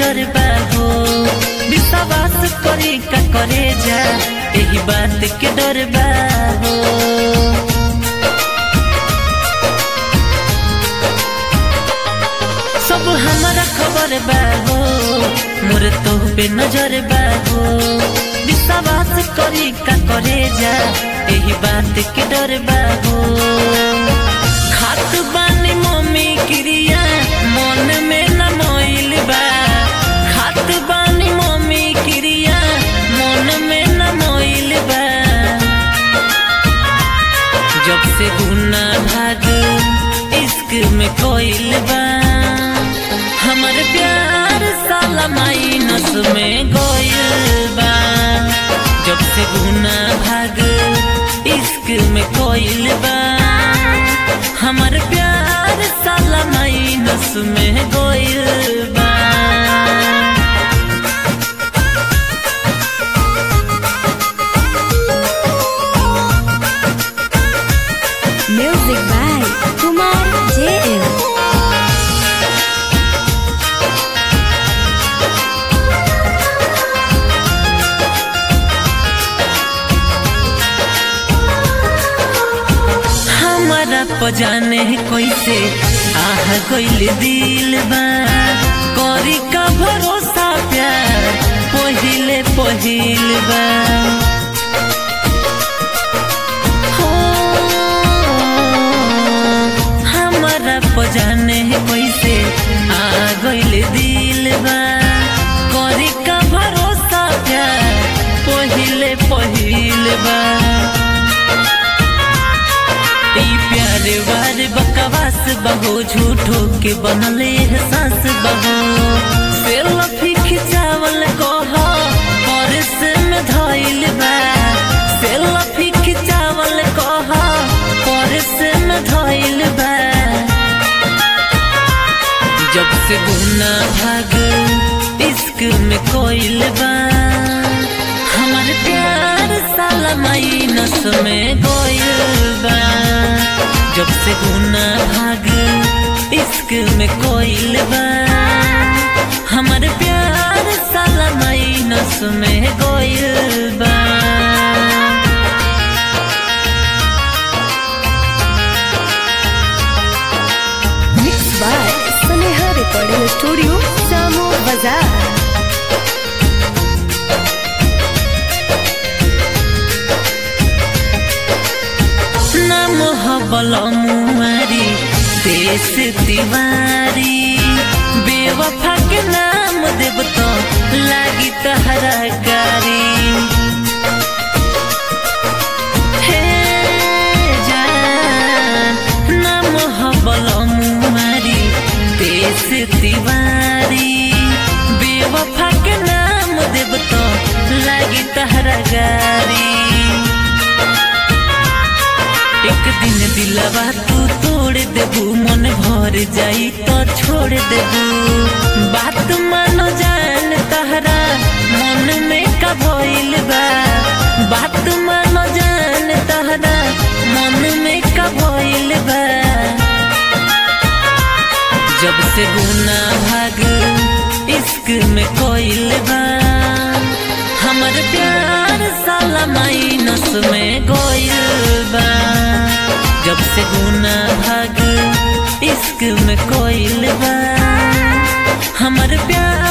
नजर बा हो विश्वास करी का करे जा यही बात के डर बा हो सब हमारा खबर बा हो मोर तो पे नजर बा हो विश्वास करी का करे जा यही बात के डर बा हो खात बानी मम्मी क्रिया मन में न मोइल बा खात बानी मम्मी क्रिया मन में न मोइल बा जब से गुना भाग इश्क में कोइल बा हमर प्यार साला माइनस में गोइल बा जब से गुना भाग इश्क में कोइल बा हमर प्यार साला माइनस में गोइल बा Music by Kumar JM. हमारा पजाने कैसे आह गइल दिल बा करी का भरोसा प्यार पहिले पहिल बा हो, हमारा पजाने कैसे आ गइल दिल बा करी का भरोसा प्यार पहिले पहिल बा ई प्यार वार बकवास बहो झूठो के बनले एहसास बहो सेल्फी खिंचावल कह परस में धइल बा सेल्फी खिंचावल कह परस में धइल बा जब से गुना भाग इश्क में कोइल बा हमार प्यार साला माइनस में गोइल बा जब से गुना भाग इश्क में कोइल बा हमार प्यार साला माइनस में गोइल बा Mixed by Saneha Recording Studio, Samo Bazaar. नाम हबल मुआरी देश तिवारी बेवफा के नाम देव तो लागी तहरा कारी हे जान नाम हबल मुआरी देश तिवारी बेवफा के नाम देव तो लागी तहरा गारी एक दिन दिलवा तू तोड़ देबू मन भर जाई तो छोड़ देबू बात मानो जान तहरा मन में का भइल बा बात मानो जान तहरा मन में का भइल बा जब से गुना भाग इश्क में कोइल बा हमर प्यार साला माइनस में गोइल बा जब से गुना भाग इश्क में कोइल बा हमर प्यार